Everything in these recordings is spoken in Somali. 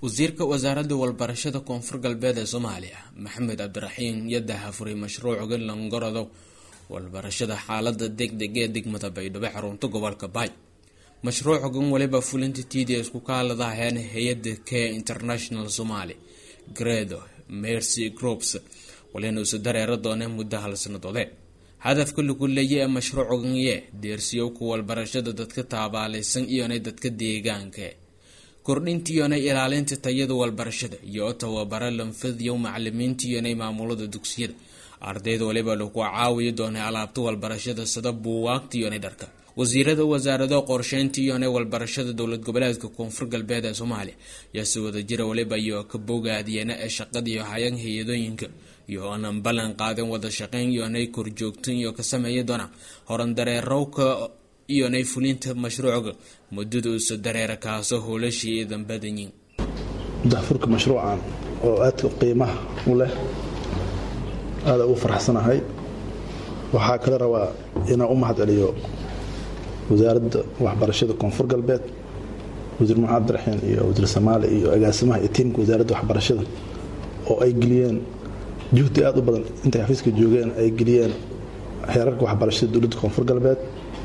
wasiirka wasaaradda walbarashada koonfur galbeed ee soomaaliya maxamed cabdiraxiin yadaha furay mashruuca langorodow walbarashada xaalada degdeg ee degmada baydhabo xarunta gobolka baay mashruucagan waliba fulinta t d s ku kaaladaheen hay-ada care international somaly gredo mercy groups walina isu dareera dooneen muddo hal sanadoode hadafka lagu leeya ee mashruucagan yee deersiyowka walbarashada dadka taabaalaysan iyonay dadka deegaanka kordhinta iyonay ilaalinta tayada walbarashada iyo tababara lanfadiyo macalimiinta iyonay maamulada dugsiyada ardayda waliba lagu caawiyi doonay alaabta walbarashada sida buugaagta iyonay dharka wasiirada wasaarado qorsheynta iyonay walbarashada dowlad goboleedka koonfur galbeed ee soomaaliya ayaa si wadajira waliba iyo ka bogaadiyana ee shaqadiiyo hayan hay-adooyinka iyo oonan ballan qaadin wada shaqeyn iyonay korjoogtan iyo ka sameeya doona horan dareerowka iyonay fulinta mashruucga muddada usa dareera kaasoo howlashii iidan badanyiin dahfurka mashruucan oo aadka qiimaha u leh aada ugu faraxsanahay waxaa kala rabaa inaan u mahad celiyo wasaaradda waxbarashada koonfur galbeed wasiir maxamed abdiraxiin iyo wasiir samaali iyo agaasimaha iyo tiimka wasaaradda waxbarashada oo ay geliyeen juhdi aada u badan intay xafiiska joogeen ay geliyeen heerarka waxbarashada dowladda koonfur galbeed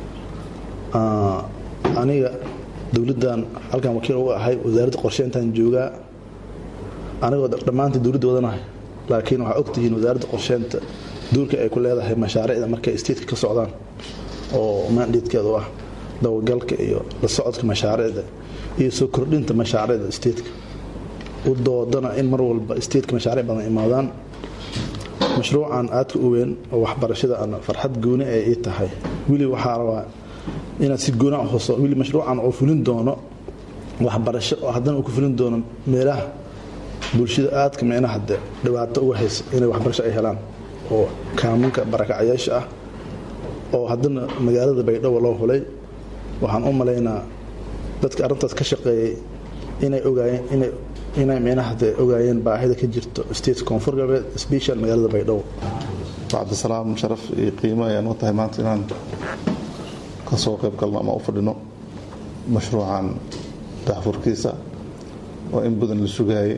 aniga dowladdan halkan wakiil uga ahay wasaaradda qorsheyntan joogaa anigoo dhammaantii dowladda wadanahay laakiin waxaa ogtihiin wasaaradda qorsheynta duurka ay ku leedahay mashaariicda markay statka ka socdaan oo maandheedkeedu ah dabagalka iyo la socodka mashaariicda iyo soo kordhinta mashaariicda statka u doodana in mar walba statka mashaariic badan imaadaan mashruucan aadka u weyn oo waxbarashada aan farxad gooni ay ii tahay weli waxaa rabaa inaad si goona huso weli mashruucan oo fulin doono waxbarasho oo haddana uu ku fulin doono meelaha bulshada aadka micnaha de dhibaato uga haysa inay waxbarasho ay helaan oo kaamunka barakacayaasha ah oo haddana magaalada baydhabo loo hulay waxaan u malaynaa dadka arrintaas ka shaqeeyey inay ogaayeen inay inay micnaha de ogaayeen baahida ka jirto state koonfur galbeed special magaalada baydhabo cabdisalaam sharaf iyo qiimo ayaan u tahay maanta inaan ka soo qayb galno ama u fadhino mashruucan daahfurkiisa oo in badan la sugaayay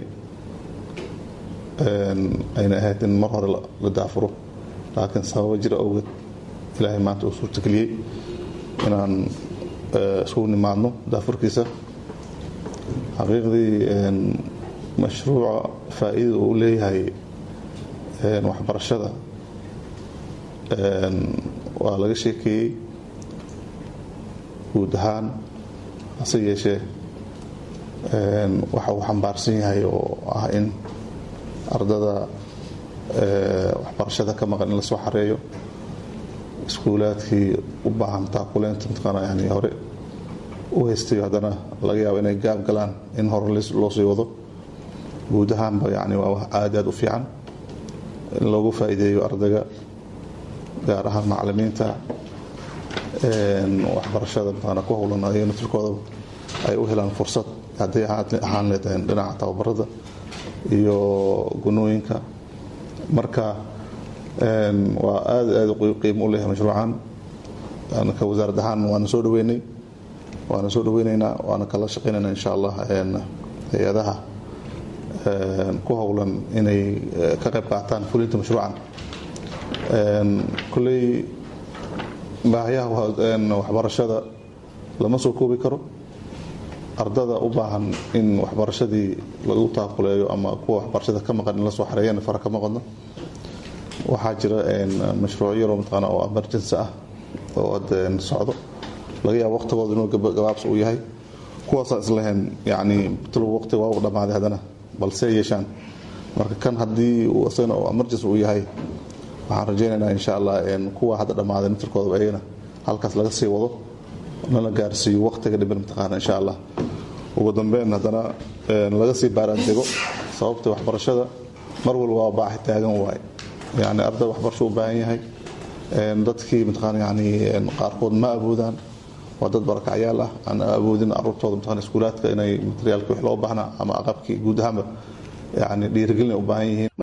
ayna ahayd in mar hore la daafuro laakiin sababo jira awgeed ilaahay maanta uu suurtageliyey inaan iskugu nimaadno daafurkiisa xaqiiqdii mashruuca faa'iidada uu leeyahay waxbarashada waa laga sheekeeyey guud ahaan hase yeeshee waxa uu xambaarsan yahay oo ah in ardada waxbarashada ka maqan in la soo xareeyo iskuulaadkii u baahan taakuleynta mataqaana yani hore u haystayo haddana laga yaabo inay gaab galaan in hore loo sii wado guud ahaanba yani waa wax aad aad u fiican in loogu faa'iideeyo ardayga gaar ahaan macalimiinta waxbarashada mataqaana ku howlan ayaga naftirkooda ay u helaan fursad hadday ahaan leedahay dhinaca tababarada iyo gunooyinka marka waa aad aad qiimo u leeyahay mashruucan ka wasaarad ahaan waana soo dhaweynay waana soo dhaweyneynaa waana kala shaqeynayna insha allah hay-adaha ku howlan inay ka qayb qaataan fulinta mashruucan kolley baahayaha waxbarashada lama soo koobi karo ardada u baahan in waxbarashadii lagu taakuleeyo ama kuwa waxbarashada ka maqan in la soo xareeyana fara kama qodno waxaa jira mashruuc yaroo mataqaana oo emergency ah oo ad socdo laga yaabo waqtigooda inuu gabaabs uu yahay kuwaasaan islahayn yacni talow waqtiga waa u dhammaaday haddana balse yeeshaan marka kan haddii isagana oo emergency uu yahay waxaan rajaynaynaa insha allah kuwa hadda dhammaaday naftirkooda ayagana halkaas laga sii wado nala gaarsiiyo waqtiga dhiban mataqaana insha allah ugu dambeyn haddana laga sii baaraan dego sababta waxbarashada mar walba waa baaxi taagan waaye yani arday waxbarasho u baahan yahay dadkii mataqaana yani qaarkood ma awoodaan waa dad barakacyaal ah aan awoodin aruurtooda mataqaana iskuulaadka inay materiaalkii wax loo baahnaa ama aqabkii guud ahaanba yani dhiirigelin ay u baahan yihiin